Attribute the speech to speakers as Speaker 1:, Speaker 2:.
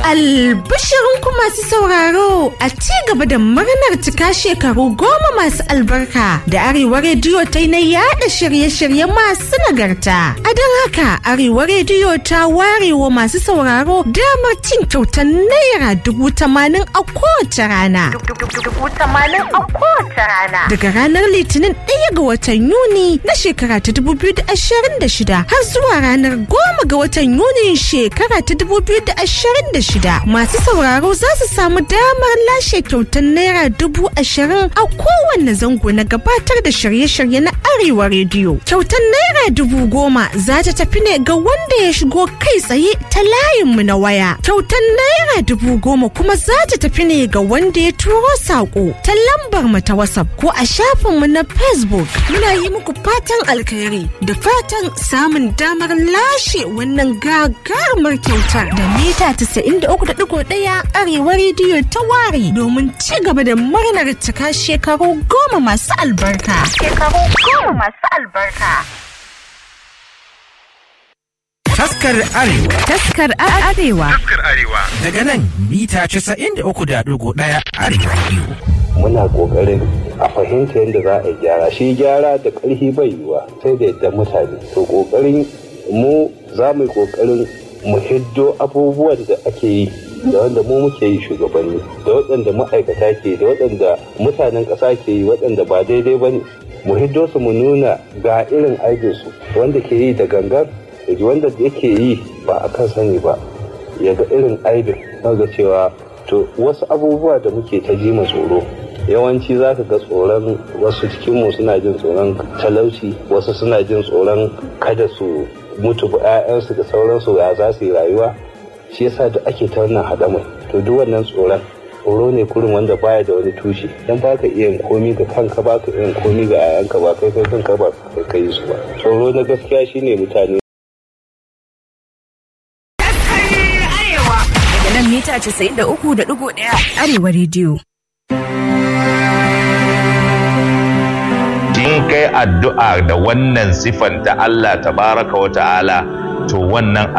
Speaker 1: Albishirinku masu sauraro a ci gaba da murnar cika shekaru goma masu albarka da Arewa Rediyo ta yi na yada shirye-shirye masu nagarta. A don haka Arewa Rediyo ta ware wa masu sauraro damar cin kyautar naira dubu tamanin a kowace rana. Daga ranar Litinin ɗaya ga watan Yuni na shekara ta dubu biyu da ashirin da shida har zuwa ranar goma ga watan Yuni shekara ta dubu biyu da ashirin da shida masu sauraro za su samu damar lashe kyautar naira dubu ashirin a kowanne zango na gabatar da shirye-shirye na arewa rediyo kyautar naira dubu goma za ta tafi ne ga wanda ya shigo kai tsaye ta layinmu na waya kyautar naira dubu goma kuma za ta tafi ne ga wanda ya turo saƙo ta lambar mu ta whatsapp ko a shafinmu na facebook muna yi muku fatan alkhairi da fatan samun damar lashe wannan gagarumar kyautar da mita 93.1 arewa rediyo ta ware domin ci gaba da murnar cika shekaru goma masu albarka. Shekaru goma masu albarka.
Speaker 2: Taskar Arewa.
Speaker 1: Taskar Arewa.
Speaker 3: Taskar Arewa.
Speaker 2: Daga nan mita 93.1 Arewa Radio.
Speaker 4: muna kokarin a fahimta yadda za a yi gyara shi gyara da ƙarfi bai yiwa sai da yadda mutane to kokarin mu za mu yi kokarin mu hiddo abubuwan da ake yi da wanda mu muke yi shugabanni da waɗanda ma'aikata ke da waɗanda mutanen ƙasa ke yi waɗanda ba daidai ba ne mu hiddo su mu nuna ga irin aikinsu wanda ke yi da gangan da wanda yake yi ba a kan sani ba ya ga irin aibin ga cewa to wasu abubuwa da muke ta ji tsoro yawanci za ka ga tsoron wasu cikinmu suna jin tsoron talauci wasu suna jin tsoron kada su mutu ba 'ya'yansu da sauransu ya za su yi rayuwa shi yasa da ake ta wannan haɗamai to duk wannan tsoron tsoro ne kurin wanda baya da wani tushe dan ba ka iya komi ga kanka ba ka iya komi ga 'ya'yanka ba kai kai kanka ba kai kai su ba tsoro na gaskiya shine mutane
Speaker 5: daga nan mita 93.1 arewa rediyo
Speaker 3: in kai addu'a da wannan sifan ta Allah tabaraka wa ta'ala to wannan